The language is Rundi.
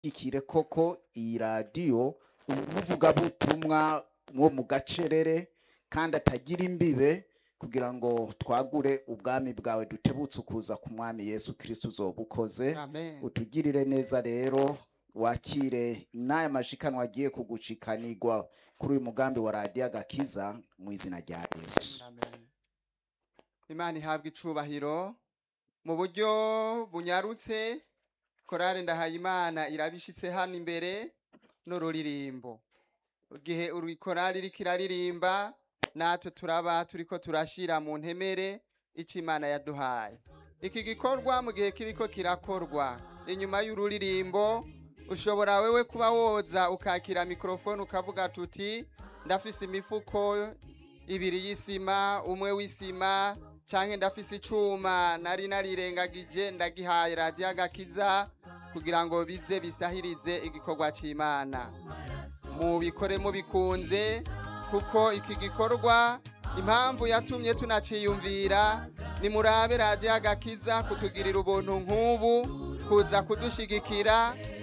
ikire koko iyi radiyo umuvugabutumwa wo mu gacerere kandi atagira imbibe kugira ngo twagure ubwami bwawe dutebutse ukuza ku mwami yesu kirisito uzoba ukoze amen utugirire neza rero wakire n'aya mashikanwa agiye kugucikanirwa kuri uyu mugambi wa radiyo agakiza mu izina rya yesu Amen. imana ihabwa icubahiro mu buryo bunyarutse korari ndahayimana irabishitse hano imbere n'ururirimbo igihe uri korari iriko iraririmba natwe turaba turiko turashira mu ntemere ico imana yaduhaye iki gikorwa mu gihe kiriko kirakorwa inyuma y'ururirimbo ushobora wewe kuba woza ukakira mikrofone ukavuga tuti ndafise imifuko ibiri y'isima umwe w'isima canke ndafise icuma nari narirengagije ndagihaye radiyo agakiza kugira ngo bize bisahirize igikorwa c'imana mubikore mubikunze kuko iki gikorwa impamvu yatumye tunaciyumvira nimurabe radiyo agakiza kutugirira ubuntu nk'ubu kuza kudushigikira